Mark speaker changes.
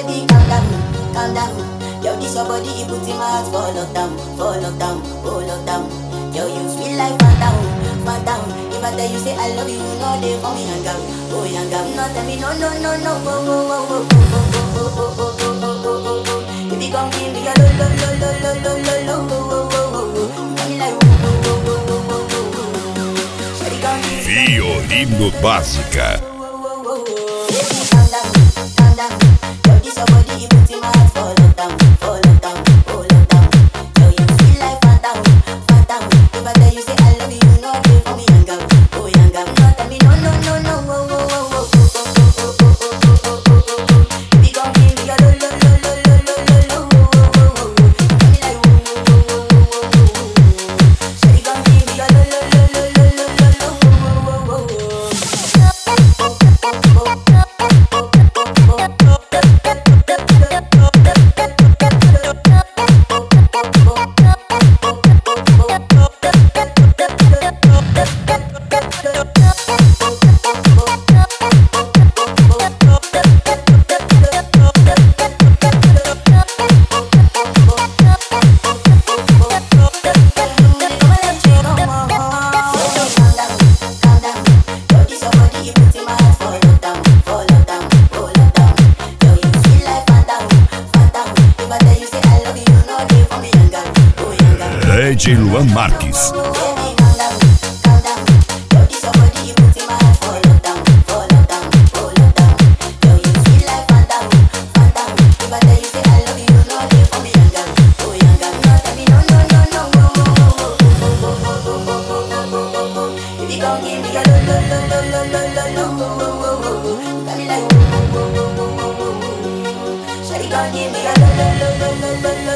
Speaker 1: baby, calm down, calm down. Yo, this your body, it puts in my heart for lockdown, for lockdown, oh lockdown. Yo, you sweet life, phantom, phantom. If I tell you say I love you, you know they for me hang out, oh hang out. No tell me no, no, no, no, oh, oh, oh, oh, oh, oh, oh, oh, oh, oh, oh, oh, oh. If you come give me a lo, lo, lo, lo, lo, lo, lo, lo, oh, oh, oh, oh, oh. You got me like, oh, oh, oh, oh, oh, oh, oh, oh. Shawty, come give me
Speaker 2: Violino Básica.
Speaker 1: Baby, calm down, calm down. Yo, this your body, it puts in my heart for lockdown, for lockdown, oh lockdown. Yo, you sweet like phantom, phantom. If I tell you say I love you, you know they for me hang out, oh hang out. No, tell me no, no, no, no, oh, oh, oh, oh, oh, oh, oh, oh, oh, oh, oh, oh, oh. Baby, come give me a lo, lo, lo, lo, lo, lo, lo, lo, oh, oh, oh, oh. You got me like, oh, oh, oh, oh, oh, oh, oh, oh. Shawty, come give me a lo, lo, lo, lo, lo, lo, lo, lo, oh, oh, oh, oh, oh.
Speaker 2: DJ Luan Marques.
Speaker 1: Shawty gon' give me a lo lo lo lo lo lo lo